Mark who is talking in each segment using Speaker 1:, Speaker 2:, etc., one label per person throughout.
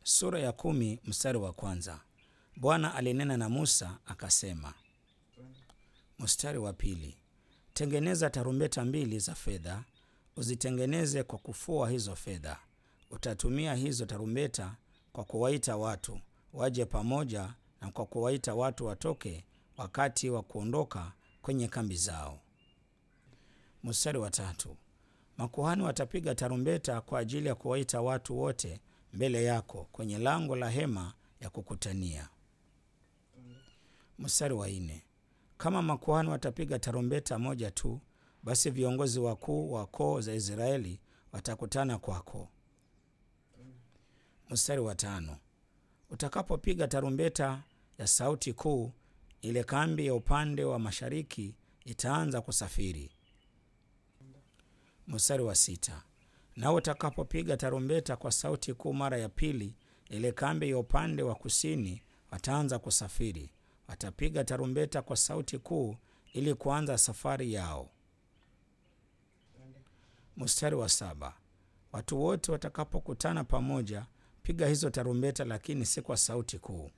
Speaker 1: Sura ya kumi mstari wa kwanza. Bwana alinena na Musa akasema. Mstari wa pili. Tengeneza tarumbeta mbili za fedha, uzitengeneze kwa kufua hizo fedha. Utatumia hizo tarumbeta kwa kuwaita watu waje pamoja na kwa kuwaita watu watoke wakati wa kuondoka kwenye kambi zao. Mstari wa tatu. Makuhani watapiga tarumbeta kwa ajili ya kuwaita watu wote mbele yako kwenye lango la hema ya kukutania. Mstari wa nne. Kama makuhani watapiga tarumbeta moja tu, basi viongozi wakuu wa koo za Israeli watakutana kwako. Mstari wa tano. Utakapopiga tarumbeta ya sauti kuu, ile kambi ya upande wa mashariki itaanza kusafiri. Mstari wa sita. Nao utakapopiga tarumbeta kwa sauti kuu mara ya pili, ile kambi ya upande wa kusini wataanza kusafiri. Watapiga tarumbeta kwa sauti kuu ili kuanza safari yao. Mstari wa saba. Watu wote watakapokutana pamoja, piga hizo tarumbeta, lakini si kwa sauti kuu.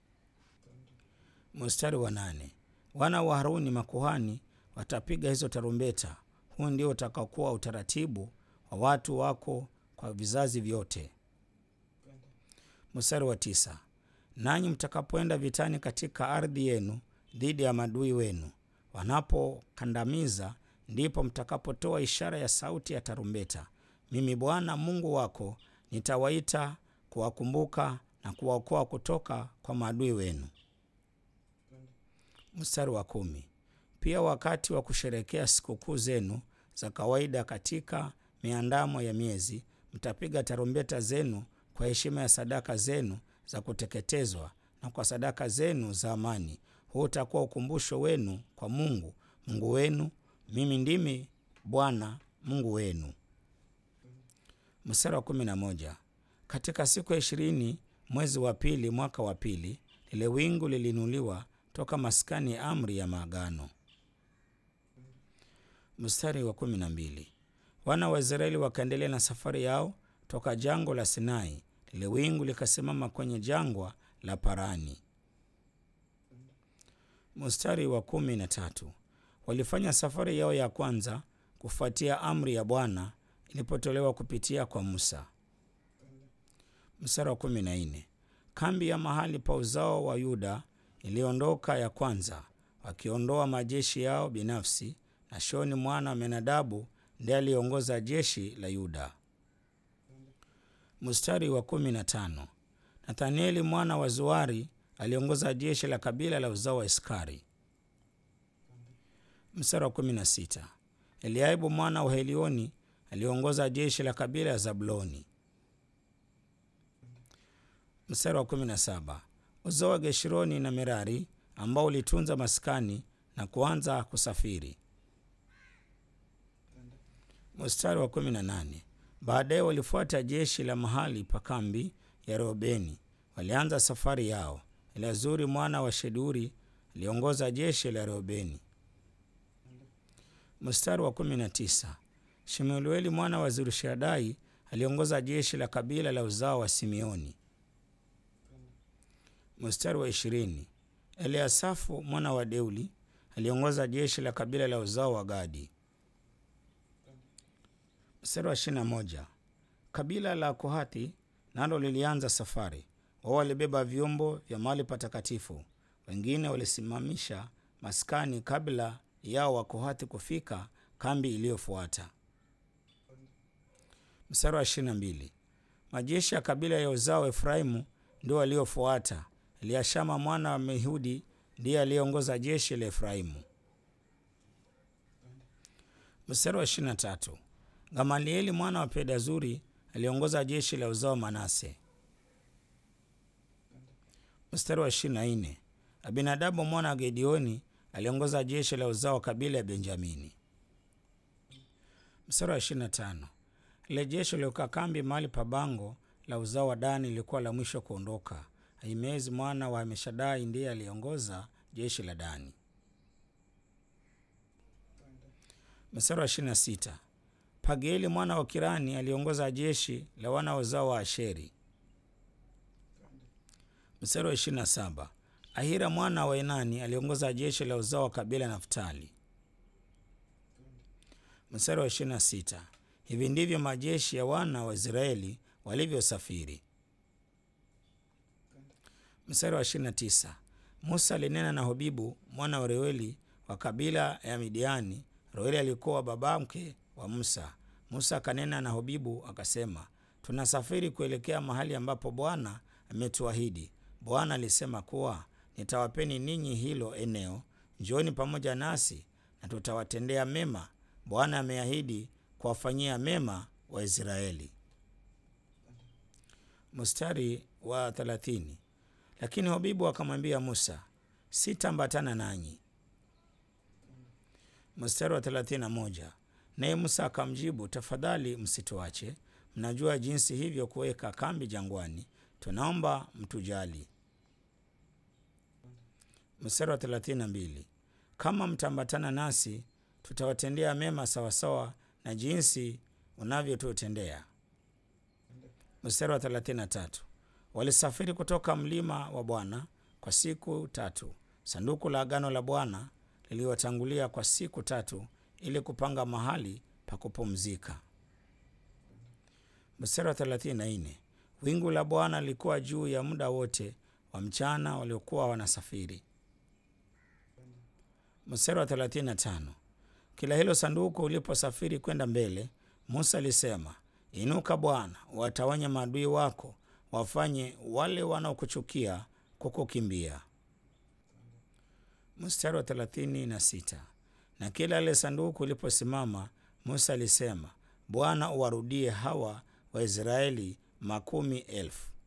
Speaker 1: Mstari wa nane. Wana wa Haruni makuhani watapiga hizo tarumbeta. Huu ndio utakaokuwa utaratibu wa watu wako kwa vizazi vyote. Mstari wa tisa. Nanyi mtakapoenda vitani katika ardhi yenu dhidi ya maadui wenu, wanapokandamiza, ndipo mtakapotoa ishara ya sauti ya tarumbeta. Mimi Bwana Mungu wako nitawaita kuwakumbuka na kuwaokoa kutoka kwa maadui wenu. Mstari wa kumi. Pia wakati wa kusherekea sikukuu zenu za kawaida katika miandamo ya miezi, mtapiga tarumbeta zenu kwa heshima ya sadaka zenu za kuteketezwa na kwa sadaka zenu za amani. Huu utakuwa ukumbusho wenu kwa Mungu Mungu wenu. Mimi ndimi Bwana Mungu wenu. Mstari wa kumi na moja. Katika siku ya ishirini mwezi wa pili mwaka wa pili, lile wingu liliinuliwa toka maskani ya amri ya maagano. Mstari wa kumi na mbili. Wana wa Israeli wakaendelea na safari yao toka jangwa la Sinai, lile wingu likasimama kwenye jangwa la Parani. Mstari wa kumi na tatu. Walifanya safari yao ya kwanza kufuatia amri ya Bwana ilipotolewa kupitia kwa Musa. Mstari wa kumi na nne. Kambi ya mahali pa uzao wa Yuda iliondoka ya kwanza, wakiondoa majeshi yao binafsi. Nashoni mwana wa Menadabu ndiye aliongoza jeshi la Yuda. Mstari wa kumi na tano. Nathanieli mwana wa Zuari aliongoza jeshi la kabila la uzao wa Iskari. Mstari wa kumi na sita. Eliaibu mwana wa Helioni aliongoza jeshi la kabila ya Zabuloni. Mstari wa kumi na saba. Uzao wa Geshironi na Merari ambao ulitunza maskani na kuanza kusafiri. Mstari wa kumi na nane. Baadaye walifuata jeshi la mahali pa kambi ya Reubeni, walianza safari yao. Eleazuri mwana wa Sheduri aliongoza jeshi la Reubeni. Mstari wa kumi na tisa. Shemueli mwana wa Zurishadai aliongoza jeshi la kabila la uzao wa Simeoni. Mstari wa ishirini. Eliasafu mwana wa Deuli aliongoza jeshi la kabila la uzao wa Gadi. Mstari wa ishirini na moja. Kabila la Kohathi nalo lilianza safari. Wao walibeba vyombo vya mahali patakatifu, wengine walisimamisha maskani kabla yao wa Kohathi kufika kambi iliyofuata. Mstari wa ishirini na mbili. Majeshi ya kabila ya uzao wa Efraimu ndio waliofuata. Eliashama mwana wa Mehudi ndiye aliyeongoza jeshi la Efraimu. Mstari wa ishirini na tatu. Gamalieli mwana wa Pedazuri aliongoza jeshi la uzao Manase. Mstari wa ishirini na nne. Abinadabu mwana wa Gedioni aliongoza jeshi la uzao wa kabila ya Benjamini. Mstari wa ishirini na tano. Ile jeshi liliokaa kambi mahali pa bango la uzao wa Dani lilikuwa la mwisho kuondoka. Ahimezi mwana wa Amishadai ndiye aliongoza jeshi la Dani. Mstari wa ishirini na sita. Pagieli mwana wa Kirani aliongoza jeshi la wana wa uzao wa Asheri. Mstari wa 27. Ahira mwana wa Enani aliongoza jeshi la uzao wa kabila ya Naftali. Mstari wa 26. Hivi ndivyo majeshi ya wana wa Israeli walivyosafiri. Mstari wa 29. Musa alinena na Hobibu mwana wa Reueli wa kabila ya Midiani. Reueli alikuwa babamke wa Musa. Musa akanena na Hobibu akasema, tunasafiri kuelekea mahali ambapo Bwana ametuahidi. Bwana alisema kuwa nitawapeni ninyi hilo eneo, njooni pamoja nasi na tutawatendea mema. Bwana ameahidi kuwafanyia mema Waisraeli. Mstari wa thelathini. Lakini Hobibu akamwambia Musa, sitaambatana nanyi. Mstari wa thelathini na moja. Naye Musa akamjibu, tafadhali msituache, mnajua jinsi hivyo kuweka kambi jangwani, tunaomba mtujali. Mstari wa thelathini na mbili. Kama mtaambatana nasi, tutawatendea mema sawasawa na jinsi unavyotutendea. Mstari wa thelathini na tatu. Walisafiri kutoka mlima wa Bwana kwa siku tatu. Sanduku la agano la Bwana liliwatangulia kwa siku tatu ili kupanga mahali pa kupumzika. Mstari wa 34. Wingu la Bwana lilikuwa juu ya muda wote wa mchana waliokuwa wanasafiri. Mstari wa 35. Kila hilo sanduku uliposafiri kwenda mbele, Musa alisema, inuka Bwana, watawanye maadui wako, wafanye wale wanaokuchukia kukukimbia. Mstari wa 36. Na kila ile sanduku iliposimama, Musa alisema, Bwana uwarudie hawa Waisraeli makumi elfu.